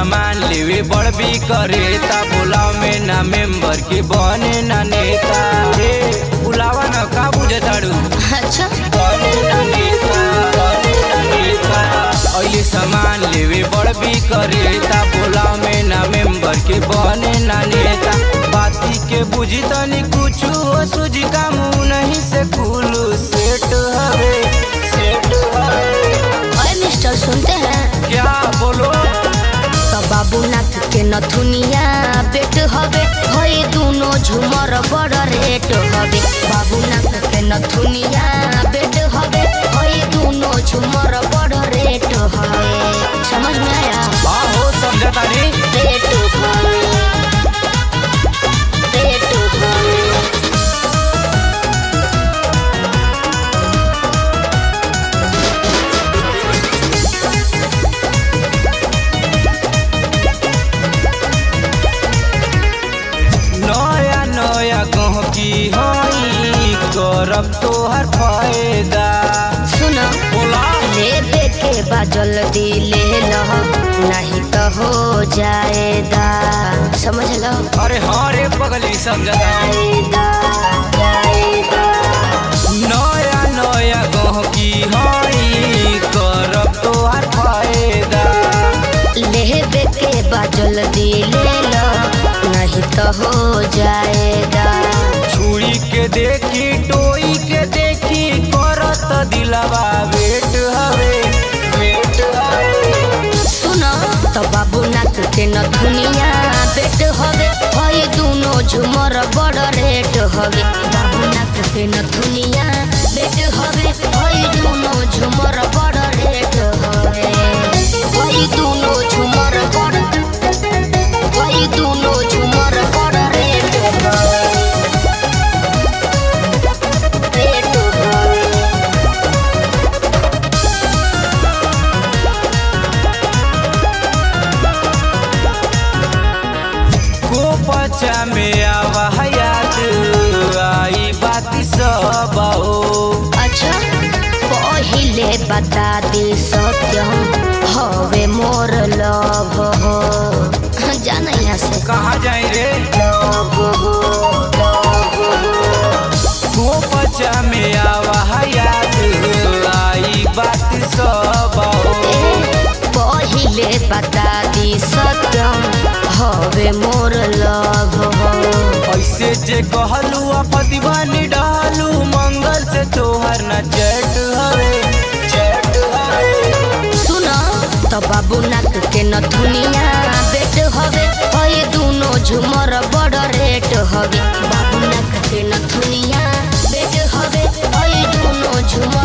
सामान लेवे बड़बी करे ता बुलाव में ना मेंबर के बने ना नेता रे बुलावा ना का बुझे ताड़ू अच्छा बने ना नेता बने ना नेता अइले सामान लेवे बड़बी करे ता बुलाव में ना मेंबर के बने ना नेता बाती के बुझी तनी कुछ हो सुझी का मुंह नहीं से खुलू सेट हवे सेट हवे अरे मिस्टर सुनते हैं क्या बोलो तो बाबू नाक के नथुनिया बेट हवे हई दोनों झुमर बड़ रेट हवे बाबू नाक के नथुनिया बेट हवे हई दोनों झुमर बड़ रेट हवे समझ में आया आहो समझा तानी रेट हवे रेट हवे नया नया गहकी हई करब तोहर फायदा सुनो बोला लेबे के बा जल्दी ले लो नहीं तो हो जाएगा समझ लो अरे हाँ रे पगली समझा तानी। जाएगा जाएगा नया नया गहकी हई करब तोहर फायदा लेबे के बा जल्दी ले लो नहीं तो हो जाएगा छुरी के देखी टोई के देखी करत दिलवा वेट हवे वेट हवे सुनो तो बाबू नाक के नथुनिया बेट हवे हई दोनों झुमर बड़ रेट हवे बाबू नाक के नथुनिया बेट हवे हई दोनों झुमर बड़ रेट हवे हई दोनों झुमर बड़ हई दोनों झुमर बड़ रेट हवे रेट हवे को पचा में आवा याद आई बाती सब हो अच्छा पहिले बता दी सत्यम हवे मोर लव हो जाना यहाँ से कहाँ जाए रे लव हो लव हो को पचा में आवा याद आई बाती सब हो ए, पहिले बता दी सत्यम हवे मोर लव हो ऐसे जे कहलू अपदीवानी डालू मंगल से तोहर न चैट हवे चैट हवे सुनो तो बाबू नाक के नथुनिया बेट हवे हई दोनों झुमर बड़ रेट हवे बाबू नाक के नथुनिया बेट हवे हई दोनों झुमर